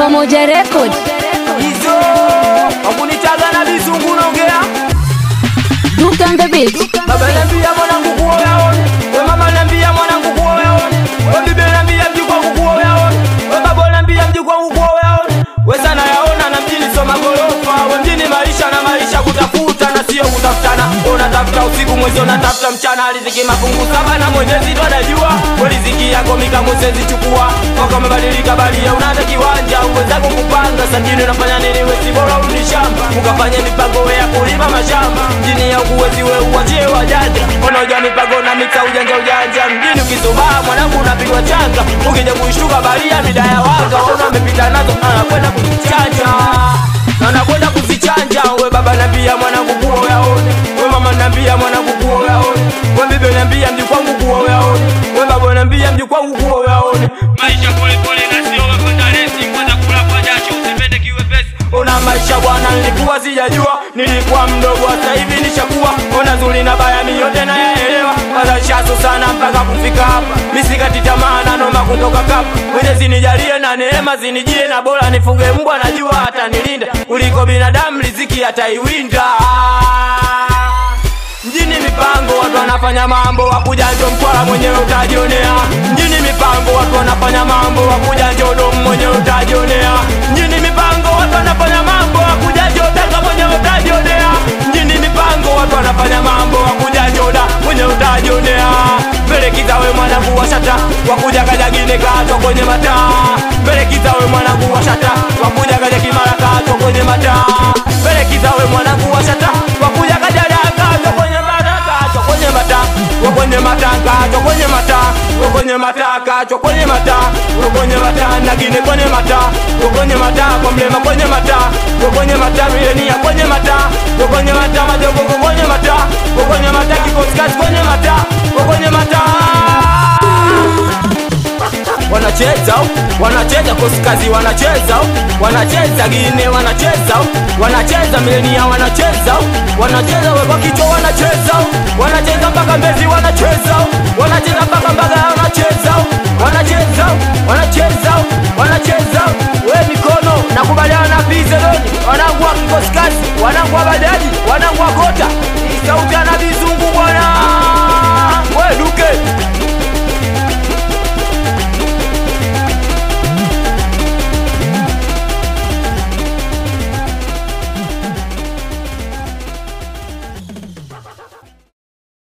Pamoja Record. hizo wakunitaga na bizungu naongea Duke on the beat. baba nambia mwanangu kuo yaone we mama nambia mwanangu kuo yaone we bibi nambia mjukuu wangu kuo yaone we baba nambia mjukuu wangu kuo yaone we sana yaona na mjini soma gorofa we mjini maisha na maisha kutafuta na sio kutafutana unatafuta usiku mwezi unatafuta mchana riziki mafungu saba na mwenyezi ndo anajua we riziki yako mikamwezezi chukua mwaka umebadilika balia unata kiwanja uwezako kupanga sanjini unafanya nini wesi bora urudi shamba ukafanya mipango we ya kulima mashamba mjini ya ukuwezi we uwachie wajanja unaoja mipango na miksa ujanja ujanja mjini ukisubaa mwanangu unapigwa changa ukija kuishtuka balia mida ya wanga waona amepita nazo anakwenda kuzichanja na anakwenda kuzichanja we baba nambia mwanangu kuo yaone we mama nambia mwanangu kuo yaone we bibi nambia mjukwangu kuo yaone we baba nambia mjukwangu kuo yaone maisha polepole na sio kwenda resi kwanza kula kwa jasho usipende kiwepesi Ona maisha bwana, nilikuwa sijajua, nilikuwa mdogo, sasa hivi nishakuwa. Ona zuri na baya, mi yote nayaelewa, kwanza shaso sana mpaka kufika hapa. Misikati tamaa na noma kutoka kapa, Mwenyezi nijalie na neema zinijie, na bora nifuge mbwa, najua hata nilinda kuliko binadamu, riziki ataiwinda mjini mipango watu wanafanya mambo wakuja njo mkwala mwenyewe utajionea mjini mipango watu wanafanya mambo wakuja njo domu mwenyewe utajionea mjini mipango watu wanafanya mambo wakuja njo tanga mwenyewe utajionea mjini mipango watu wanafanya mambo wakuja njo da mwenyewe utajionea mbelekiza we mwanangu wa shata wakuja kajagine kato kwenye mataa mbelekiza we mwanangu wa shata wakuja kaja kimara kato kwenye mataa mbelekiza we mwanangu wa shata wakuja kaja kato kwenye mata kato kwenye mata we kwenye mata kato kwenye mata we kwenye mata kato kwenye mata we kwenye mata nagine kwenye mata we kwenye mata kwa mlema kwenye mata we kwenye mata milenia kwenye mata we kwenye mata majogogo kwenye mata we kwenye mata kikosikasi kwenye mata we kwenye mata wanacheza wanacheza kosikazi wanacheza wanacheza gine wanacheza wanacheza milenia wanacheza wanacheza wekwa kichwa wanacheza wanacheza mpaka mbezi wanacheza wanacheza mpaka mpaka